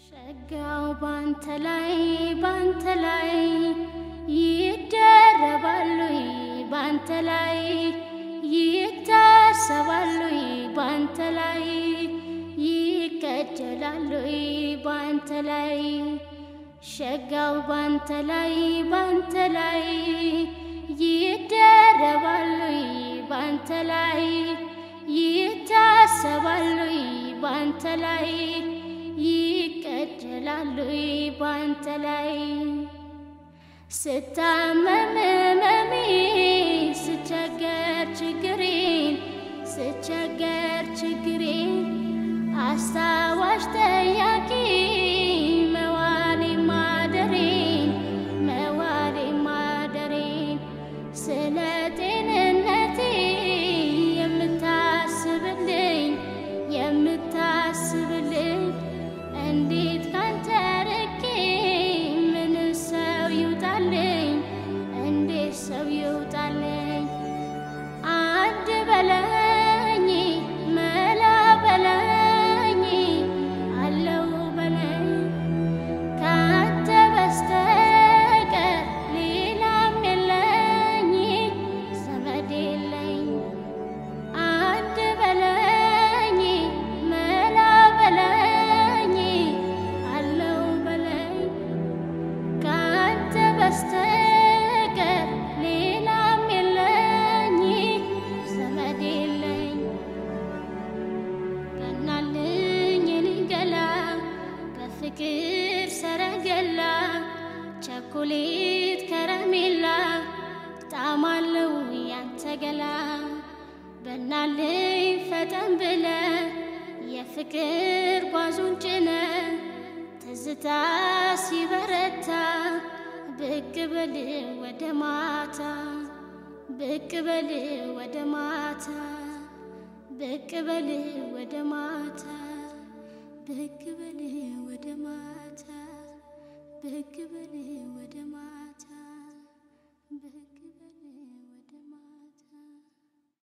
ሸጋው ባንተ ላይ ባንተ ላይ ይደረባሉ ባንተ ላይ ይታሰባሉ ባንተ ላይ ይቀጀላሉ ባንተ ላይ ሸጋው ባንተ ላይ ባንተ ላይ ይደረባሉ ባንተ ላይ ይታሰባሉ ባንተ ላይ ይቀጀላሉ ባንተ ላይ ስታመም መሜ ስቸገር ችግሬን ስቸገር ችግሬን አስታዋሽ ጠያቂ መዋሌ ማደሬን መዋሌ ማደሬን ስለ ጤንነቴ የምታስብልኝ የምታስብልኝ እንዴት ካንተ ርቄ ምን ሰው ይውጣልኝ እንዴት ሰው ይውጣልኝ አንድ በለኝ መላ በለኝ አለው በለኝ ካንተ በስተቀር ሌላም የለኝ ዘመድ የለኝ አንድ በለኝ መላ በለኝ አለው በለኝ ካንተ በስተቀር ሌላም የለኝ ዘመድ የለኝ ቀናልኝ የኔ ገላ በፍቅር ሰረገላ ቸኮሌት ከረሜላ ጣማለው ያንተ ገላ በናልኝ ፈጠን ብለ የፍቅር ጓዙን ጭነ ትዝታ ሲበረታ ብቅ በል ወደ ማታ ብቅ በል ወደ ማታ ብቅ በል ወደ ማታ ብቅ በል ወደ ማታ ብቅ በል ወደ ማታ ብቅ